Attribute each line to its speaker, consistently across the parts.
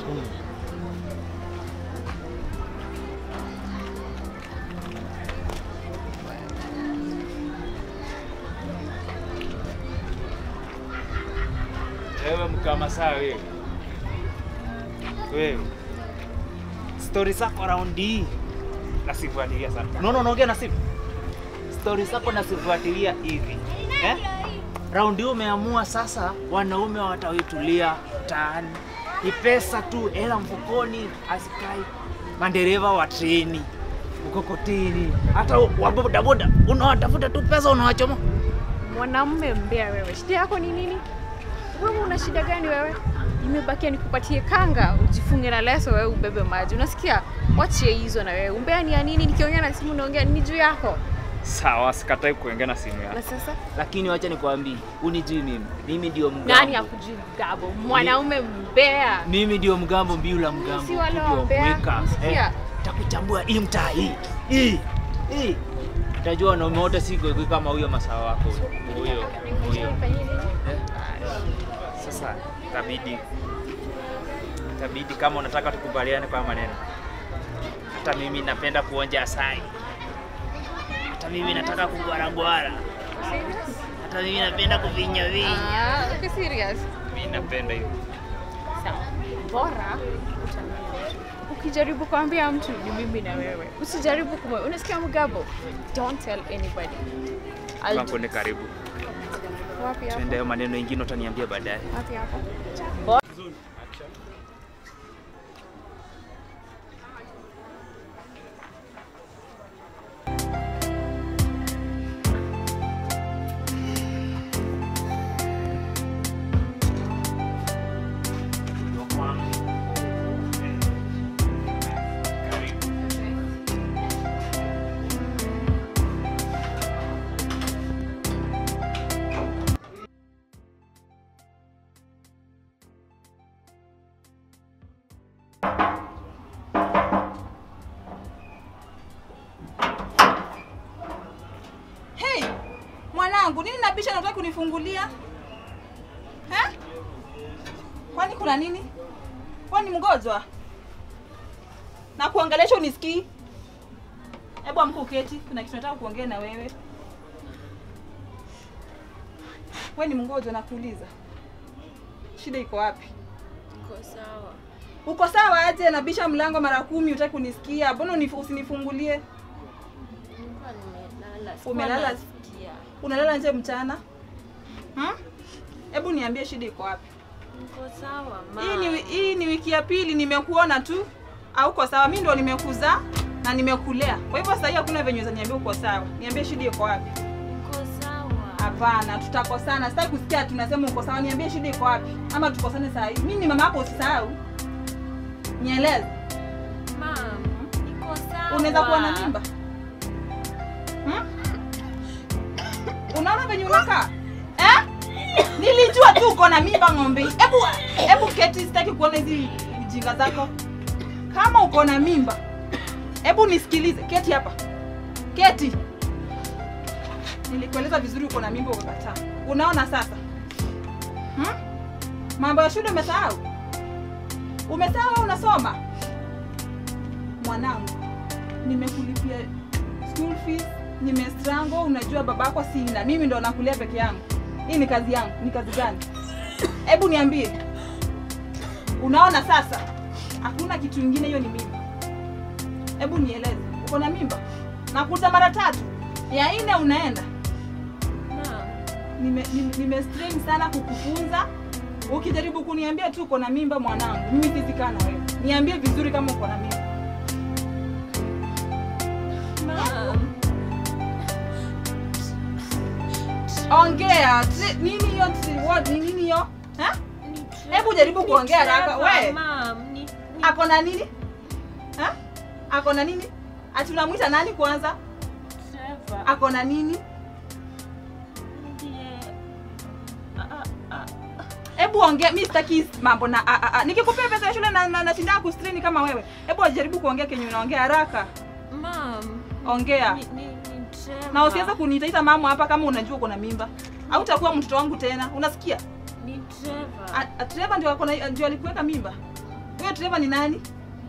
Speaker 1: Wewe mkamasaa wewe. Wewe. Stori zako raundi hii nasifuatilia sana. Unaona unaongea na simu? Stori zako nasifuatilia hivi. Eh? Raundi hii umeamua sasa wanaume wataitulia mtaani. Ni pesa tu, hela mfukoni, asikai mandereva wa treni, mkokoteni, hata wa bodaboda unawatafuta tu pesa unawachoma.
Speaker 2: Mwanamume mbea wewe, shida yako ni nini? Wewe una shida gani wewe? Imebakia nikupatie kanga ujifunge na leso, wewe ubebe maji. Unasikia? Wachie hizo na wewe. Umbea ni ya nini? Nikiongea na simu naongea ni juu yako.
Speaker 1: Sawa, sikatai kuongea na simu yako.
Speaker 2: Na sasa
Speaker 1: Lakini wacha nikwambie, unijui mimi. Mimi ndio mgambo.
Speaker 2: nani akujui mgabo? Mwanaume mbea.
Speaker 1: Mimi ndio mgambo mbiu la mgambo.
Speaker 2: Si wale
Speaker 1: ndio
Speaker 2: wambea.
Speaker 1: mweka.
Speaker 2: Sikia.
Speaker 1: Takuchambua hii mtaa hii. Hii. Hii. Utajua wanaume wote si goigoi kama huyo masawa wako. Huyo. Huyo. Eh? Sasa itabidi itabidi kama unataka tukubaliane kwa maneno. Hata mimi napenda kuonja asali. Hata mimi nataka kugwaragwara. Hata mimi napenda kuvinya vinya.
Speaker 2: Ah, uko serious?
Speaker 1: Mimi napenda hivyo.
Speaker 2: Sawa. Bora utamwambia. ukijaribu kuambia mtu ni mimi na wewe, usijaribu kumwe. Unasikia mgabo? Don't tell anybody. I'll do-
Speaker 1: Kampuni karibu.
Speaker 2: Wapi hapo?
Speaker 1: Tuende hayo maneno ingine utaniambia baadaye.
Speaker 2: Wapi hapo?
Speaker 3: Hey, mwanangu, nini nabisha nataka kunifungulia? Eh? Kwani kuna nini? Kwani mgonjwa? Na kuongelesha unisikii? Hebu amka uketi, kuna kitu nataka kuongea na wewe. Wewe ni mgonjwa nakuuliza. Shida iko wapi?
Speaker 2: Uko sawa.
Speaker 3: Uko sawa aje? Nabisha mlango mara kumi, utaki kunisikia. Mbona unif- usinifungulie?
Speaker 2: Nilikuwa nimelala.
Speaker 3: Umelala?
Speaker 2: nasikia.
Speaker 3: Unalala nje mchana? Hmm? Hebu niambie shida iko wapi?
Speaker 2: Niko sawa
Speaker 3: Hii ni, hii ni wiki ya pili nimekuona tu. Hauko sawa. Mimi ndo nimekuzaa na nimekulea. Kwa hivyo sasa hii hakuna venye za niambia uko sawa. Niambie shida iko wapi?
Speaker 2: Niko sawa.
Speaker 3: Hapana, tutakosana. Sitaki kusikia tunasema uko sawa. Niambie shida iko wapi? Ama tukosane saa hii. Mimi ni mama yako usisahau. Nieleze.
Speaker 2: Mam, niko sawa.
Speaker 3: Unaweza kuwa na mimba? Hmm? Unaona venye unakaa? Eh? Nilijua tu uko na mimba ng'ombe. Hebu hebu keti, sitaki kuona hizi ujinga zako. Kama uko na mimba, hebu nisikilize. Keti hapa. Keti. Nilikueleza vizuri uko na mimba ukakataa. Unaona sasa? Hmm? Mambo ya shule umesahau? Umesahau wewe unasoma? Mwanangu, nimekulipia school fees, nimestrango, unajua babako sina. Mimi ndo nakulia peke yangu. Hii ni kazi yangu. Ni kazi gani? Hebu niambie. Unaona sasa? Hakuna kitu kingine, hiyo ni mimba. Hebu nieleze, uko na mimba? Nakuta mara tatu, ya nne unaenda.
Speaker 2: Mam,
Speaker 3: Nime, nime, nime strain sana kukufunza. Ukijaribu kuniambia tu uko na mimba mwanangu, mimi sizikaa na wewe. Niambie vizuri kama uko na mimba.
Speaker 2: mam.
Speaker 3: Ongea. Tri- Nini hiyo? tri- what? Ni nini hiyo? Ha?
Speaker 2: Ni
Speaker 3: Hebu jaribu kuongea haraka.
Speaker 2: Trevor,
Speaker 3: We,
Speaker 2: Mam, ni ni
Speaker 3: ako na nini? Ha? Ako na nini? Ati unamwita nani kwanza?
Speaker 2: Trevor.
Speaker 3: Ako na nini?
Speaker 2: Ndiye. Ah, ah, ah.
Speaker 3: Hebu ongea. Mimi sitaki mambo na a, a, a. Nikikupea pesa ya shule na na, nashinda kustrain kama wewe. Hebu jaribu kuongea kenye unaongea haraka.
Speaker 2: Mam,
Speaker 3: Ongea.
Speaker 2: ni ni ni Trevor.
Speaker 3: Na usiweze kuniitaita mama hapa kama unajua uko na mimba. Au utakuwa mtoto wangu tena. Unasikia?
Speaker 2: Ni Trevor.
Speaker 3: A- a- Trevor ndio ako na ndio alikuweka mimba. Huyo dereva ni nani?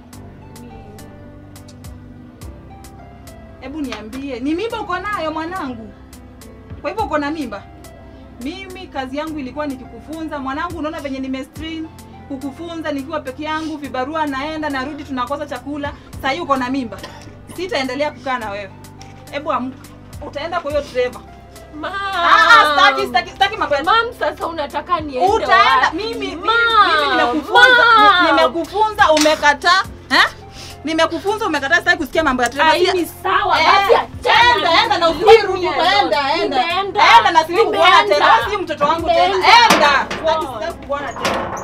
Speaker 3: Hebu niambie, ni mimba uko nayo mwanangu? Kwa hivyo uko na mimba? Mimi kazi yangu ilikuwa nikikufunza mwanangu, unaona venye nimestrain kukufunza nikiwa peke yangu, vibarua naenda narudi, tunakosa chakula. Sasa hii uko na mimba, sitaendelea kukaa na wewe. Hebu amka, utaenda kwa hiyo dereva.
Speaker 4: Mam.
Speaker 3: Ah, staki staki staki mambo ya
Speaker 4: Mam, sasa unataka niende
Speaker 3: utaenda
Speaker 4: wapi?
Speaker 3: mimi mimi,
Speaker 4: Mam,
Speaker 3: mimi nimekufunza
Speaker 4: mam.
Speaker 3: ni- nimekufunza umekataa eh nimekufunza umekataa sitaki kusikia mambo ya
Speaker 4: Ah,
Speaker 3: dereva
Speaker 4: hii ni sawa basi
Speaker 3: Eh,
Speaker 4: achana
Speaker 3: enda
Speaker 4: na
Speaker 3: enda na
Speaker 4: mimi.
Speaker 3: usirudi enda enda
Speaker 4: Nimeenda.
Speaker 3: enda na siwezi kukuona
Speaker 4: Nimeenda.
Speaker 3: tena Wewe si mtoto wangu tena
Speaker 4: Nimeenda.
Speaker 3: enda sitaki sitaki kukuona tena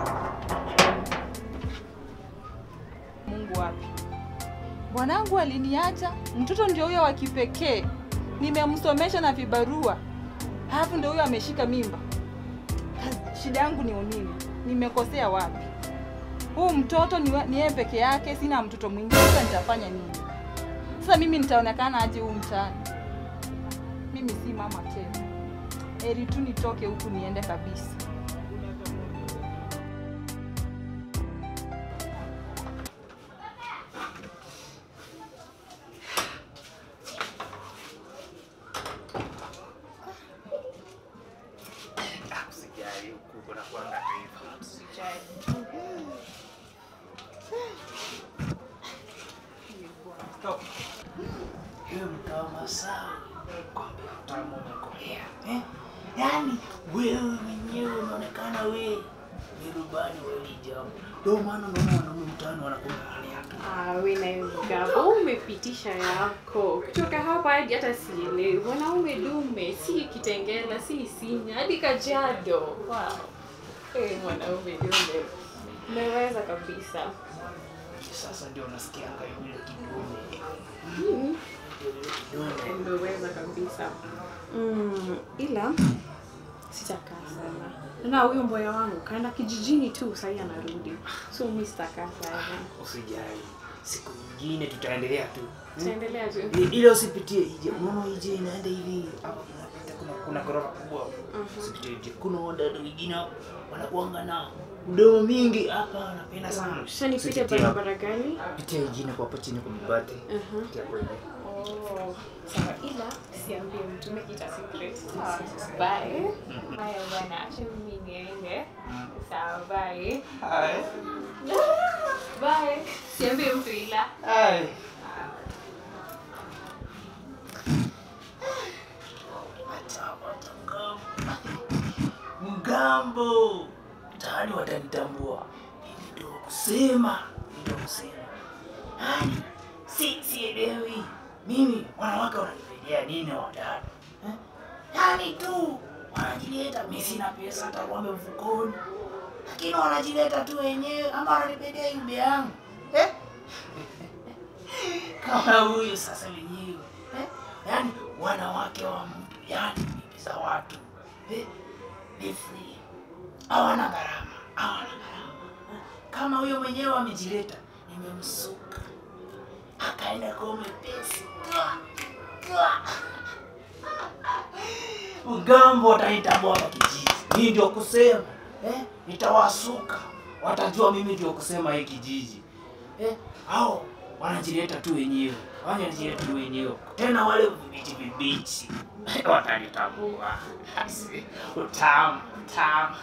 Speaker 3: Mungu wapi bwanangu aliniacha mtoto ndio huyo wa kipekee nimemsomesha na vibarua halafu ndio huyo ameshika mimba Kazi- shida yangu ni nini nimekosea wapi huu mtoto ni wa- ni yeye peke yake sina mtoto mwingine sasa nitafanya nini sasa mimi nitaonekana aje huu mtaani mimi si mama tena heri tu nitoke huku niende kabisa
Speaker 1: Usijali huku kuna kuanga tu hivyo. Stop. Hiyo mkawa masaa kwambe utamu umekolea eh? Yaani wewe mwenyewe unaonekana we ni rubani wa hili jambo, ndio maana unaona wanaume mtaani wanakuangalia tu.
Speaker 2: Ah, we na Gabo umepitisha yako kutoka hapa hadi hata sielewi. Mwanaume dume, si Kitengela, si Sinya, hadi Kajiado. Wow. Eh, mwanaume dume, umeweza kabisa.
Speaker 1: Sasa ndio unasikianga yule kidume
Speaker 2: Mm,
Speaker 1: Yule kidume
Speaker 2: umeweza kabisa. Mm, ila sitakaa sana. Na huyo mboya wangu kaenda kijijini tu, sahii anarudi, so mi sitakaa sana.
Speaker 1: usijali, siku nyingine tutaendelea tu hmm?
Speaker 2: Tutaendelea tu.
Speaker 1: I- ile usipitie ije unaona ije inaenda hivi hapo unapita kuna kuna ghorofa kubwa hapo. usipitie ije kuna wadada wengine hapo wanakuanga na mdomo mingi hapa wanapenda sana
Speaker 2: Sasa nipite
Speaker 1: Usipitie hapo.
Speaker 2: barabara gani?
Speaker 1: pitia ingine kwa hapo chini kwa mabati
Speaker 2: Mhm.
Speaker 1: Pitia hapo hivi.
Speaker 2: Oh, sawa ila siambie mtu make it a secret. Bye. Haya bwana, acha mimi niende. Sawa, bye. Bye. Siambie mtu ila.
Speaker 1: Ai. Mgambo tayari watanitambua, ndio kusema, ndio kusema. Yani si sielewi mimi, wanawake wananipedia nini wadada eh? Yani tu wanajileta, mimi sina pesa hata kuambe mfukoni, lakini wanajileta tu wenyewe, ama wananipedia yumbe yangu eh? kama huyu sasa wenyewe eh? yani wanawake wa mtu yani bibi za watu eh? ni free hawana gharama hawana gharama eh? kama huyo mwenyewe amejileta nimemsuka akaenda kwa umepesi mgambo wataitambua hapa kijiji mimi ndio kusema eh? nitawasuka watajua mimi ndio kusema hii kijiji eh? au wanajileta tu wenyewe wanajileta tu wenyewe tena wale vibichi vibichi watanitambua Asi, utamu utamu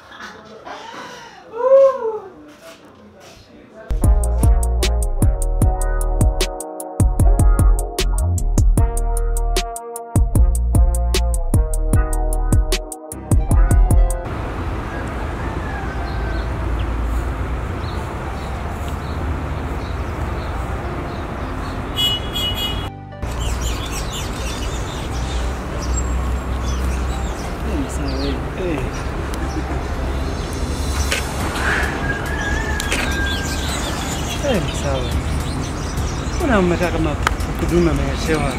Speaker 5: Eh, sawa. Mbona umekaa kama kudume ameeshewa?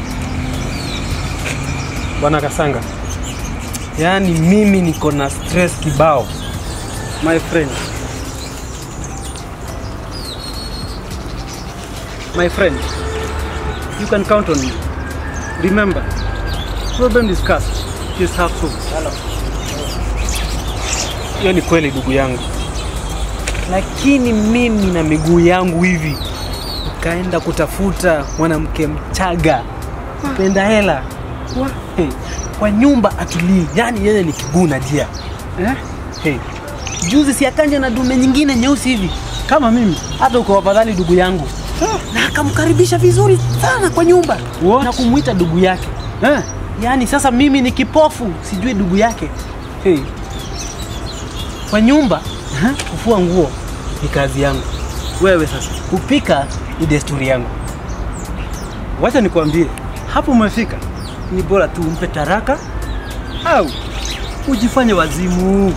Speaker 5: Bwana Kasanga, yaani mimi niko na stress kibao, my friend. My friend, you can count on me. Remember, problem discussed is half solved. Hiyo ni kweli ndugu yangu, lakini mimi na miguu yangu hivi nikaenda kutafuta mwanamke mchaga penda hela Wa- hey, kwa nyumba atulii, yani yeye ni kiguu na jia eh? hey. Juzi si akanja na dume nyingine nyeusi hivi kama mimi, hata uko afadhali ndugu yangu na akamkaribisha vizuri sana kwa nyumba na kumwita ndugu yake eh? Yaani sasa mimi ni kipofu, sijui ndugu yake hey. Kwa nyumba eh, kufua nguo ni kazi yangu, wewe sasa kupika ni desturi yangu. Wacha nikwambie, hapo umefika, ni bora tu umpe taraka au ujifanye wazimu,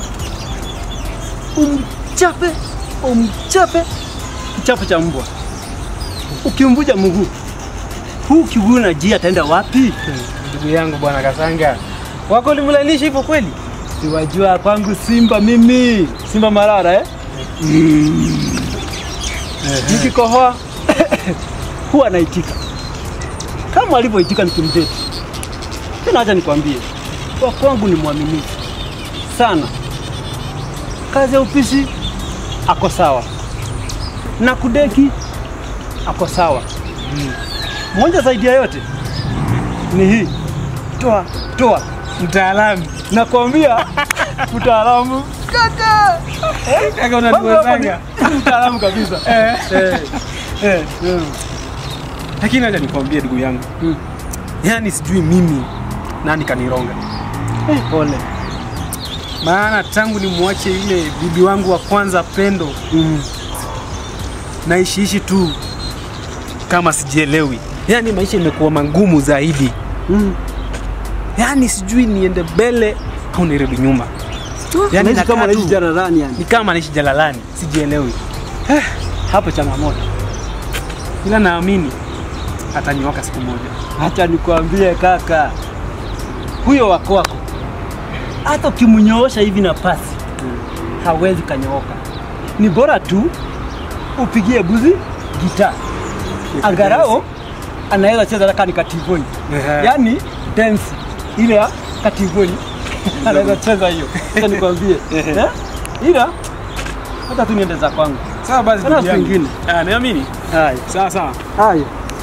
Speaker 5: umchape umchape kichapo cha mbwa, ukimvuja mguu huu kiguu na jia ataenda wapi? Ndugu yangu bwana Kasanga, wako ulimlalisha hivyo kweli? Siwajua kwangu Simba mimi, Simba Marara eh? Mm. Nikikohoa huwa anaitika kama alivyoitika nikimdeti. Tena acha nikwambie, kwa kwangu ni mwaminifu sana. Kazi ya upishi ako sawa, na kudeki ako sawa. Moja zaidi ya yote ni hii, toa toa, mtaalamu nakwambia, mtaalamu kaka, Eh, kaka unaniwezanga mtaalamu kabisa eh, eh, eh, eh. Lakini acha nikwambie ndugu yangu mm. Yaani sijui mimi nani kanironga eh, pole maana tangu nimwache ile bibi wangu wa kwanza Pendo mm. naishiishi tu kama sijielewi, yaani maisha imekuwa magumu zaidi mm. Yaani sijui niende mbele au nirudi nyuma, yaani
Speaker 6: Unaishi kama
Speaker 5: nakaa tu-
Speaker 6: naishi jalalani yani.
Speaker 5: ni kama naishi jalalani, sijielewi. Eh, hapo changamoto, ila naamini atanyoka siku moja.
Speaker 6: Hata nikwambie kaka,
Speaker 5: Huyo wako wako, hata ukimnyoosha hivi na pasi hawezi kanyooka. Ni bora tu upigie buzi gitaa, angarao anaweza cheza hata ni kativoni, yaani dance ile ya kativoni anaweza cheza hiyo. Sasa nikwambie eh, ila hata tu niende za kwangu.
Speaker 6: sawa basi
Speaker 5: Kuna
Speaker 6: ndugu yangu.
Speaker 5: vingine.
Speaker 6: Ah, niamini.
Speaker 5: Haya,
Speaker 6: Sawa sawa.
Speaker 5: haya.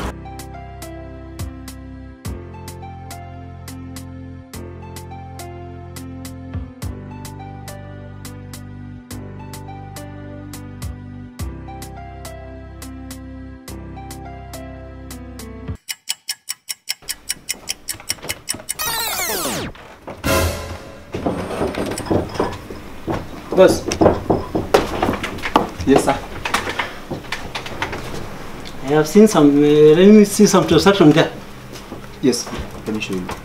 Speaker 5: Boss,
Speaker 7: Yes, sir.
Speaker 5: I have seen some, uh, let me see some transaction there.
Speaker 7: Yes, let me show you.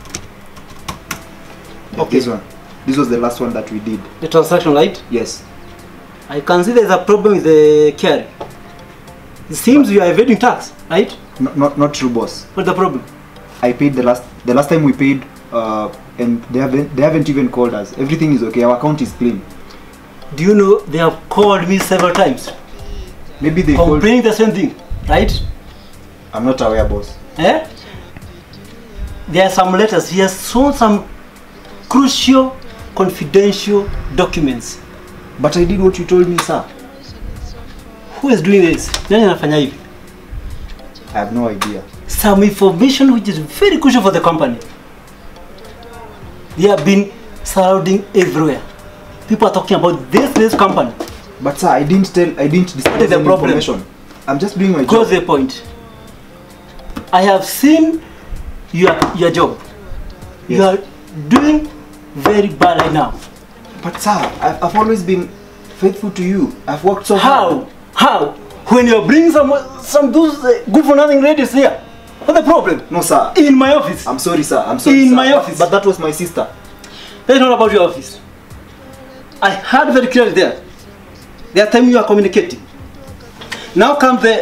Speaker 7: Yeah,
Speaker 5: Okay.
Speaker 7: This one. This was the last one that we did.
Speaker 5: The transaction, right?
Speaker 7: Yes.
Speaker 5: I can see there's a problem with the carry. It seems you are evading tax, right?
Speaker 7: Not, not, not true, boss.
Speaker 5: What's the problem?
Speaker 7: I paid the last the last time we paid, uh, and they haven't they haven't even called us. Everything is okay. Our account is clean.
Speaker 5: Do you know they have called me several times,
Speaker 7: Maybe they called.
Speaker 5: complaining the same thing, right?
Speaker 7: I'm not aware, boss.
Speaker 5: Eh? There are some letters. He has shown some crucial, confidential documents.
Speaker 7: But I did what you told me, sir.
Speaker 5: Who is doing this? Nani anafanya hivi?
Speaker 7: I have no idea.
Speaker 5: some information which is very crucial for the company. They have been surrounding everywhere. People are talking about this this company.
Speaker 7: But sir, I didn't tell. I didn't disclose
Speaker 5: is the
Speaker 7: any
Speaker 5: problem?
Speaker 7: information. I'm just doing my
Speaker 5: Close
Speaker 7: job.
Speaker 5: the point. I have seen your your job. You
Speaker 7: Yes.
Speaker 5: are doing very bad right now.
Speaker 7: But sir, I've, I've always been faithful to you. I've worked so hard.
Speaker 5: How? How? When you're bringing some some those uh, good for nothing ladies here, what's the problem?
Speaker 7: No, sir.
Speaker 5: In my office.
Speaker 7: I'm sorry, sir. I'm sorry.
Speaker 5: In
Speaker 7: sir.
Speaker 5: my
Speaker 7: But-
Speaker 5: office.
Speaker 7: But that was my sister.
Speaker 5: That's not about your office. I heard very clearly there. There are time you are communicating. Now comes the.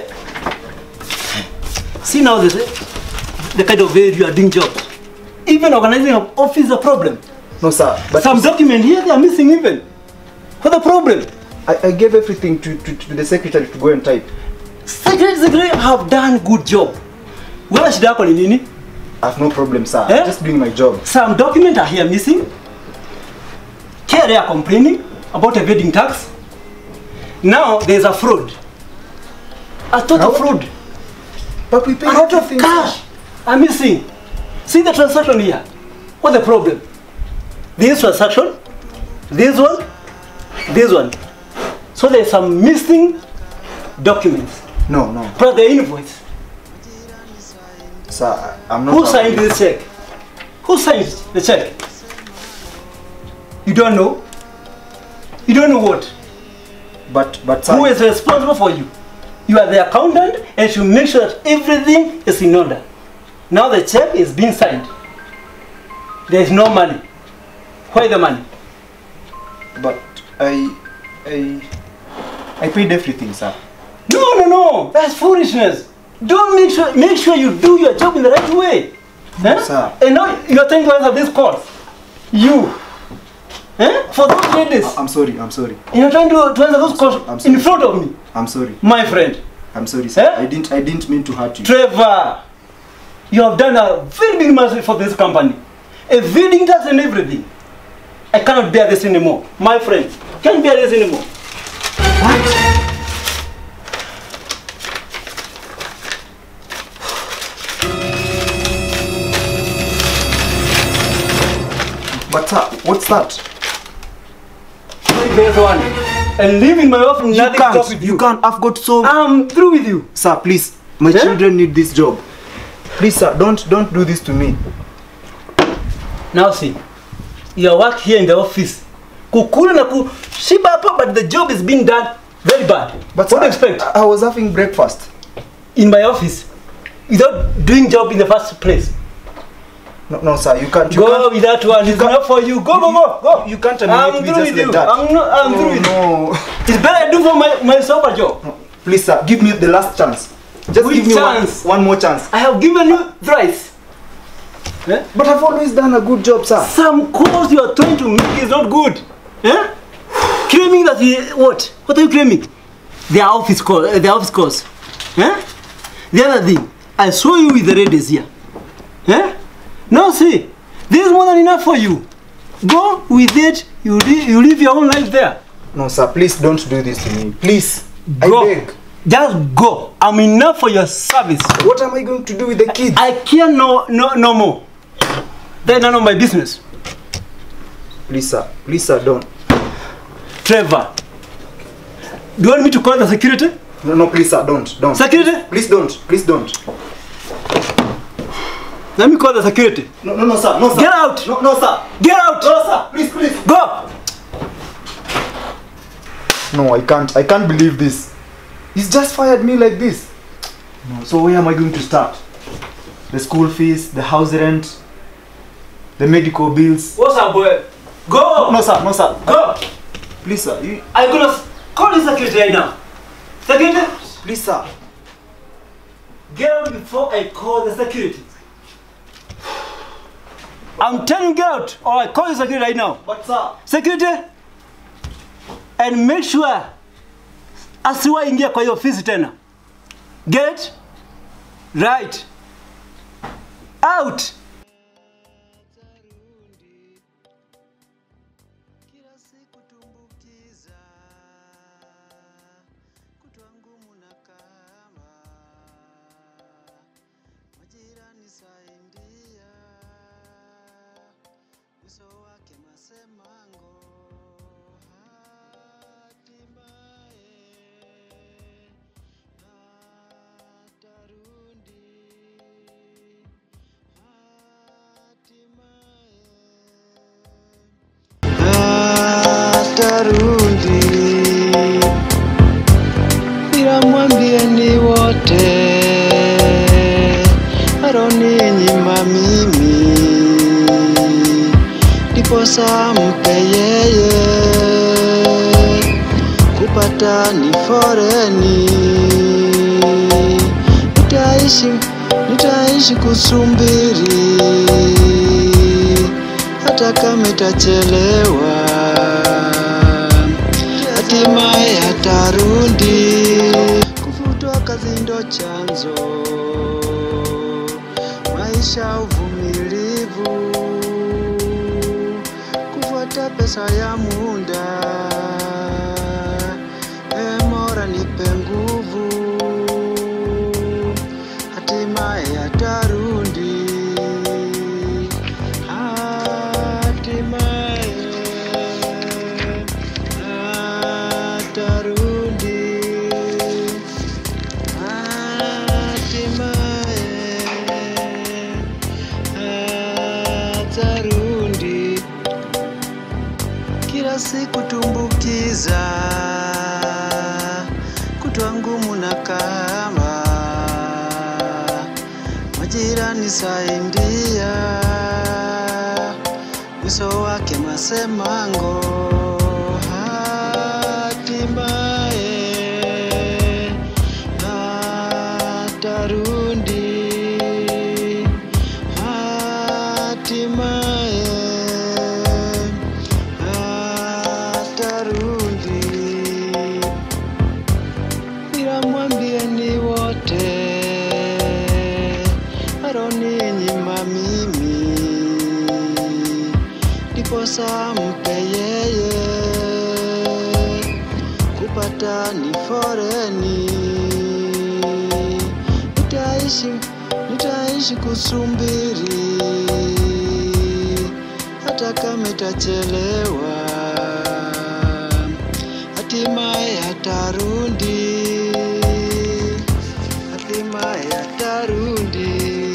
Speaker 5: See now this, the kind of way you are doing jobs. Even organizing an office is a problem.
Speaker 7: No, sir. But
Speaker 5: Some document here they are missing even. What's the problem?
Speaker 7: I, I gave everything to, to, to the secretary to go and type.
Speaker 5: Secretary, secretary have done good job. Wala shida yako ni nini?
Speaker 7: I have no problem, sir.
Speaker 5: Eh?
Speaker 7: I'm just doing my job.
Speaker 5: Some documents are here missing. Here they are complaining about evading tax. Now there's a fraud. A total fraud.
Speaker 7: But we paid
Speaker 5: A lot of
Speaker 7: everything,
Speaker 5: cash are missing. See the transaction here. What's the problem? This transaction, this one, this one. So there's some missing documents.
Speaker 7: sir. No, no.
Speaker 5: Plus the invoice.
Speaker 7: Sir, I- I'm not.
Speaker 5: Who
Speaker 7: happy.
Speaker 5: signed this check? Who signed the check? You don't know? You don't know what?
Speaker 7: But, but sir,
Speaker 5: Who is responsible for you? You are the accountant and should make sure that everything is in order. Now the check is being signed. There is no money. Where the money?
Speaker 7: but I, I, I paid everything, sir.
Speaker 5: No, no, no. That's foolishness. Don't make sure make sure you do your job in the right way. Huh?
Speaker 7: Sir.
Speaker 5: And now you are trying to answer this call. You. Huh? For those ladies.
Speaker 7: I'm sorry. I'm sorry.
Speaker 5: You're trying to, to answer those calls
Speaker 7: I'm sorry.
Speaker 5: in front of me.
Speaker 7: I'm sorry.
Speaker 5: My friend.
Speaker 7: I'm sorry, sir.
Speaker 5: Eh?
Speaker 7: I didn't. I didn't mean to hurt you.
Speaker 5: Trevor, you have done a very big mistake for this company. Evading tax and everything. I cannot bear this anymore. My friend, can't bear this anymore.
Speaker 7: But sir, what's that?
Speaker 5: Take this one and leave in my office.
Speaker 7: You
Speaker 5: Nothing to talk
Speaker 7: can't.
Speaker 5: with
Speaker 7: You
Speaker 5: you.
Speaker 7: can't. I've got so.
Speaker 5: I'm through with you.
Speaker 7: Sir, please. My
Speaker 5: Eh?
Speaker 7: children need this job. Please, sir, don't don't do this to me.
Speaker 5: Now see, your work here in the office. Kukula na kushiba hapa, but the job is being done very bad.
Speaker 7: But
Speaker 5: what
Speaker 7: sir,
Speaker 5: do you expect?
Speaker 7: I, I was having breakfast.
Speaker 5: in my office without doing job in the first place.
Speaker 7: No, no, sir. You can't. You
Speaker 5: go
Speaker 7: can't.
Speaker 5: with that one. It's
Speaker 7: can't-
Speaker 5: enough for you. Go, go, go, go.
Speaker 7: You can't
Speaker 5: I'm
Speaker 7: terminate me
Speaker 5: through
Speaker 7: just
Speaker 5: with
Speaker 7: like
Speaker 5: you.
Speaker 7: that.
Speaker 5: I'm not. I'm
Speaker 7: no,
Speaker 5: through with you.
Speaker 7: no.
Speaker 5: It's better I do for my myself a job.
Speaker 7: Please, sir, give me the last chance. Just
Speaker 5: Which
Speaker 7: give me
Speaker 5: chance?
Speaker 7: one, one more chance.
Speaker 5: I have given you thrice. Eh?
Speaker 7: But I've always done a good job, sir.
Speaker 5: Some calls you are trying to make is not good. Eh? Claiming that the, what? What are you claiming? Their office call. Uh, their office calls. Eh? The other thing, I saw you with the ladies here. Eh? Now see, this is more than enough for you. Go with it. You li- you live your own life there.
Speaker 7: No, sir, please don't do this to me. Please.
Speaker 5: Go.
Speaker 7: I beg.
Speaker 5: Just go. I'm enough for your service.
Speaker 7: What am I going to do with the kids?
Speaker 5: I care no no no more. They're none of my business.
Speaker 7: Please, sir. Please, sir, don't.
Speaker 5: Trevor. Do you want me to call the security?
Speaker 7: No, no, please, sir, don't. Don't.
Speaker 5: Security?
Speaker 7: Please don't. Please don't.
Speaker 5: Let me call the security.
Speaker 7: No, no, no, sir. No, sir.
Speaker 5: Get out!
Speaker 7: No, no, sir.
Speaker 5: Get out!
Speaker 7: No, sir. Please, please.
Speaker 5: Go!
Speaker 7: No, I can't. I can't believe this. He's just fired me like this. No, so where am I going to start? The school fees, the house rent, the medical bills.
Speaker 5: What's up, boy? Go!
Speaker 7: No, sir. No, sir.
Speaker 5: Go!
Speaker 7: Please, sir. You,
Speaker 5: I'm gonna call the security right now. Security?
Speaker 7: please, sir.
Speaker 5: Get out before I call the security. I'm telling you get out or I call the security right now.
Speaker 7: But, sir.
Speaker 5: Security? And make sure asiwaingia kwa hiyo ofisi tena. Get right out.
Speaker 8: kila siku tumbukiza kutwa ngumu na kama majirani saindia uso wake masemango hatimaye hatarundi hatimaye hatarundi ila mwambieni wote aroninyima mimi ndiposa mpe yeye kupata ni foreni nitaishi nitaishi kusumbiri hata kama itachelewa hatimaye hatarundi kufutwa kazi ndo chanzo maisha uvumilivu kufuata pesa ya muda bora nipe nguvu, hatimaye atarudi, hatimaye atarudi, hatimaye atarudi kila siku tumbukiza kutwa ngumu na kama majirani saindia mwiso wake masemango hatimaye atarundi hatimaye atarudi ila mwambieni wote aroninyima mimi ndiposa mpe yeye kupata ni foreni nitaishi nitaishi kusumbiri hata kama itachelewa hatimaye atarudi hatimaye atarudi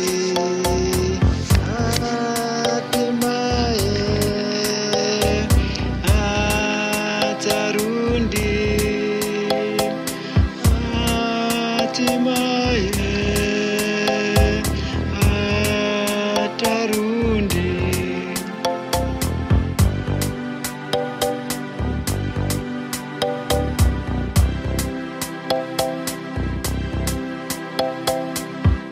Speaker 8: hatimaye atarudi hatimaye